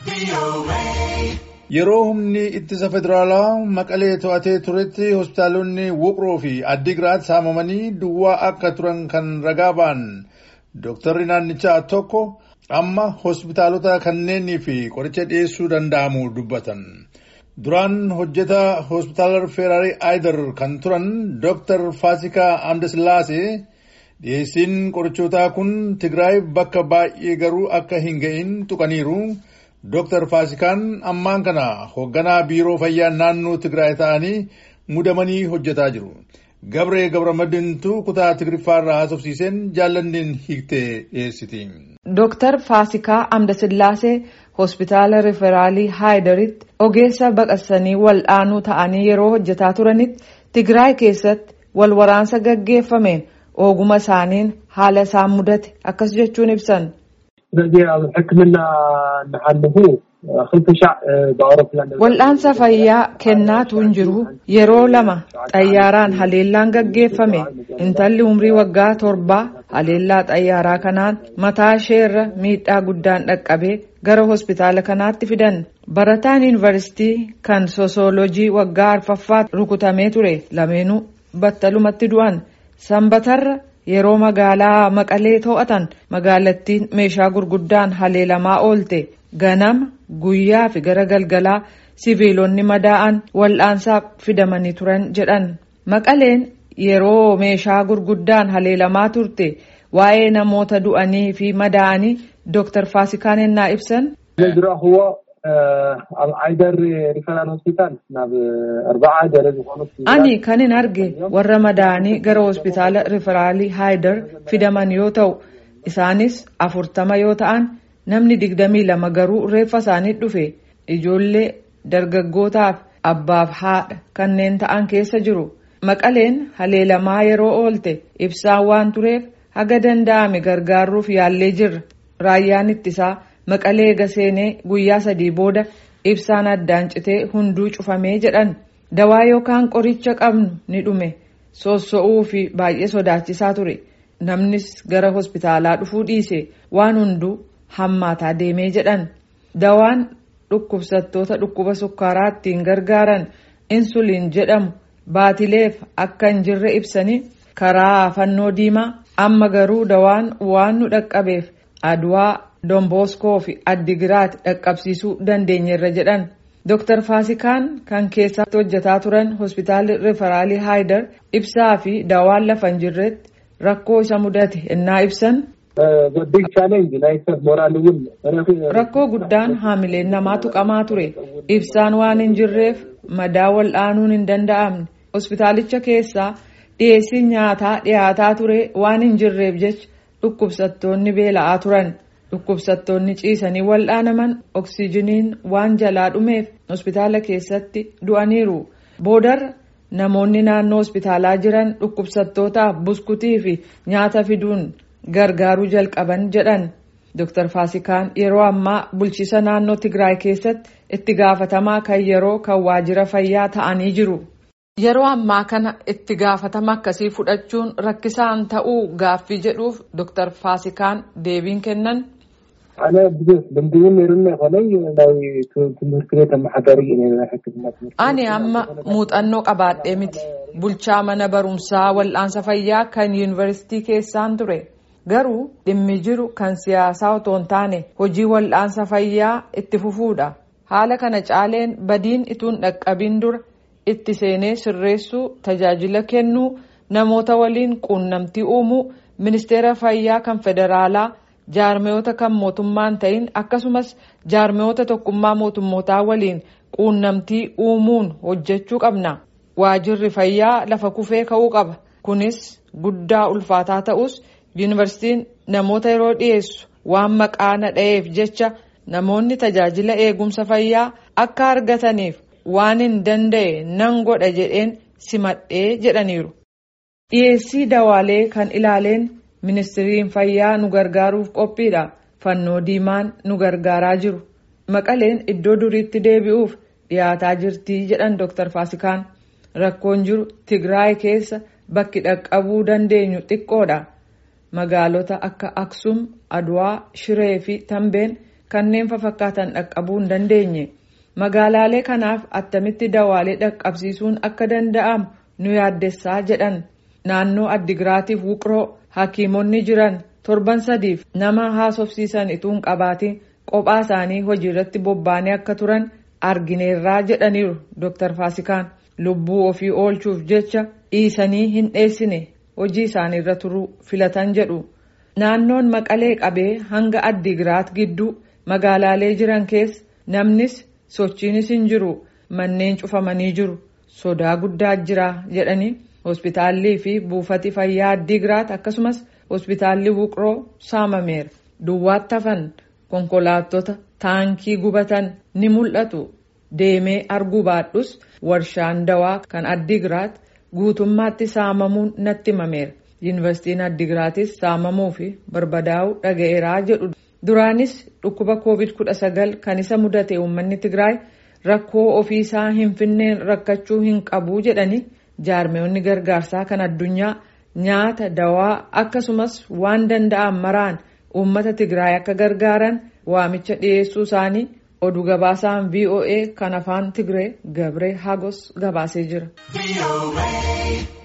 Yeroo humni ittisa federaalaa maqalee to'atee turetti hospitaalonni Wuqroo fi Addigiraat saamamanii duwwaa akka turan kan ragaa ba'an dooktarri naannichaa tokko amma hospitaalota kanneenii fi qoricha dhiyeessuu danda'amu dubbatan. Duraan hojjetaa hospitaala Feeraarii Aayidar kan turan dooktar Faasikaa Amdasillaasee dhiyeessiin qorichootaa kun Tigraay bakka baay'ee garuu akka hin ga'in tuqaniiru. Dooktar Faasikaan ammaan kana hoogganaa biiroo fayyaa naannoo Tigraay ta'anii mudamanii hojjetaa jiru. Gabree Gabramadintu kutaa Tigrifaarraa haasofsiiseen jaallanniin hiiktee dhiyeessiti. Dooktar Faasikaa Amdasillaasee hospitaala Riferaalii Haayidaritti ogeessa baqassanii wal'aanuu ta'anii yeroo hojjetaa turanitti Tigraay keessatti wal waraansa gaggeeffameen oguma isaaniin haala isaan mudate akkas jechuun ibsan. ስለዚ ኣብ ሕክምና እናሓለፉ ክልተ ሻዕ ብኣውሮፕላን Wal'aansa fayyaa kennaatu hin jiru yeroo lama xayyaaraan haleellaan gaggeeffame intalli umrii waggaa torbaa haleellaa xayyaaraa kanaan mataa isheerra miidhaa guddaan dhaqqabee gara hospitaala kanaatti fidan barataan yuunivarsiitii kan sosoolojii waggaa arfaffaa rukutamee ture lameenuu battalumatti du'an sanbatarra yeroo magaalaa maqalee to'atan magaalattiin meeshaa gurguddaan haleelamaa oolte ganama guyyaa fi gara galgalaa siviilonni madaa'an wal'aansaaf fidamanii turan jedhan maqaleen yeroo meeshaa gurguddaan haleelamaa turte waa'ee namoota du'anii fi madaa'anii dooktar faasikaan ennaa ibsan. ዝረኽቦ ኣብ ዓይደር ሪፈራል ሆስፒታል ናብ ኣርባዓ ገለ ዝኾኑ Ani kan hin arge warra madaa'anii gara hospitaala riferaalii Haayidar fidaman yoo ta'u isaanis afurtama yoo ta'an namni digdamii lama garuu reeffa isaanii dhufe ijoollee dargaggootaaf abbaaf haadha kanneen ta'an keessa jiru. Maqaleen haleelamaa yeroo oolte ibsaan waan tureef haga danda'ame gargaaruuf yaallee jirra. Raayyaan ittisaa maqalee gaseenee guyyaa sadii booda ibsaan addaan citee hunduu cufamee jedhan. Dawaa yookaan qoricha qabnu ni dhume soosso'uu fi baay'ee sodaachisaa ture. Namnis gara hospitaalaa dhufuu dhiise waan hunduu hammaataa deemee jedhan. Dawaan dhukkubsattoota dhukkuba sukkaaraa ittiin gargaaran insuliin jedhamu baatileef akka hin jirre ibsanii karaa fannoo diimaa amma garuu dawaan waan nu dhaqqabeef aduwaa domboskoo fi addigiraat dhaqqabsiisuu dandeenyeerra jedhan. Dooktar Faasikaan kan keessatti hojjetaa turan hospitaalli riferaalii Haayidar ibsaa fi dawaan lafa hin jirretti rakkoo isa mudate ennaa ibsan. ቢግ ቻሌንጅ ናይ ሰብ ሞራል እውን Rakkoo guddaan haamileen namaa tuqamaa ture. Ibsaan waan hin jirreef madaa wal'aanuun hin danda'amne. Hospitaalicha keessaa dhiyeessiin nyaataa dhiyaataa ture waan hin jirreef jecha dhukkubsattoonni beela'aa turan. Dhukkubsattoonni ciisanii wal'aanaman oksijiniin waan jalaa dhumeef hospitaala keessatti du'aniiru. Boodarra namoonni naannoo hospitaalaa jiran dhukkubsattootaaf buskutii fi nyaata fiduun gargaaruu jalqaban jedhan. Dooktar Faasikaan yeroo ammaa bulchiisa naannoo Tigraay keessatti itti gaafatamaa kan yeroo kan waajjira fayyaa ta'anii jiru. Yeroo ammaa kana itti gaafatama akkasii fudhachuun rakkisaan ta'uu gaaffii jedhuuf Dooktar Faasikaan deebiin kennan. ኣነ ብዙሕ ልምዲ እውን ነይሩኒ ይኮነይ ናይ ትምህርቲ ቤት ኣመሓዳሪ እዩ ነይሩ ናይ ሕክምና ትምህርቲ Ani amma muuxannoo qabaadhee miti. Bulchaa mana barumsaa wal'aansa fayyaa kan yuunivarsiitii keessaan ture. Garuu dhimmi jiru kan siyaasaa otoo hin taane hojii wal'aansa fayyaa itti fufuudha. Haala kana caaleen badiin ituun dhaqqabiin dura itti seenee sirreessuu, tajaajila kennuu, namoota waliin quunnamtii uumuu, ministeera fayyaa kan federaalaa, jaarmiyoota kan mootummaan ta'in akkasumas jaarmiyoota tokkummaa mootummootaa waliin quunnamtii uumuun hojjechuu qabna. Waajirri fayyaa lafa kufee ka'uu qaba. Kunis guddaa ulfaataa ta'us yuunivarsiitiin namoota yeroo dhiyeessu waan maqaa nadha'eef jecha namoonni tajaajila eegumsa fayyaa akka argataniif waan hin danda'e nan godha jedheen simadhee jedhaniiru. Dhiyeessii dawaalee kan ilaaleen ministiriin fayyaa nu gargaaruuf qophiidha. Fannoo diimaan nu gargaaraa jiru. Maqaleen iddoo duriitti deebi'uuf dhiyaataa jirtii jedhan Dr. Faasikaan. Rakkoon jiru Tigraay keessa bakki dhaqqabuu dandeenyu xiqqoodha. Magaalota akka Aksum, Adwaa, Shiree fi Tambeen kanneen fafakkaatan dhaqqabuu hin dandeenye magaalaalee kanaaf attamitti dawaalee dhaqqabsiisuun akka danda'amu nu yaaddessaa jedhan naannoo addigiraatiif wuqroo hakiimonni jiran torban sadiif nama haasofsiisan ituun qabaatiin kophaa isaanii hojii irratti bobba'anii akka turan argineerraa jedhaniiru Dr. Faasikaan lubbuu ofii oolchuuf jecha dhiisanii hin dheessine hojii isaanii irra turuu filatan jedhu naannoon maqalee qabee hanga addigiraat gidduu magaalaalee jiran keessa namnis sochiinis hin jiru manneen cufamanii jiru sodaa guddaa jira jedhanii hospitaallii fi buufati fayyaa addigiraat akkasumas hospitaalli wuqroo saamameera duwwaatti hafan konkolaattota taankii gubatan ni mul'atu deemee arguu baadhus warshaan dawaa kan addigiraat guutummaatti saamamuun natti himameera yuunivarsiitiin addigiraatis saamamuu fi barbadaa'uu dhaga'eeraa jedhu duraanis dhukkuba covid 19 kan isa mudate uummanni tigraay rakkoo ofiisaa hin finneen rakkachuu hin qabu jedhanii jaarmeewwanni gargaarsaa kan addunyaa nyaata dawaa akkasumas waan danda'an maraan uummata tigraay akka gargaaran waamicha dhiyeessuu isaanii oduu gabaasaan voa kan afaan tigree gabree hagos gabaasee jira.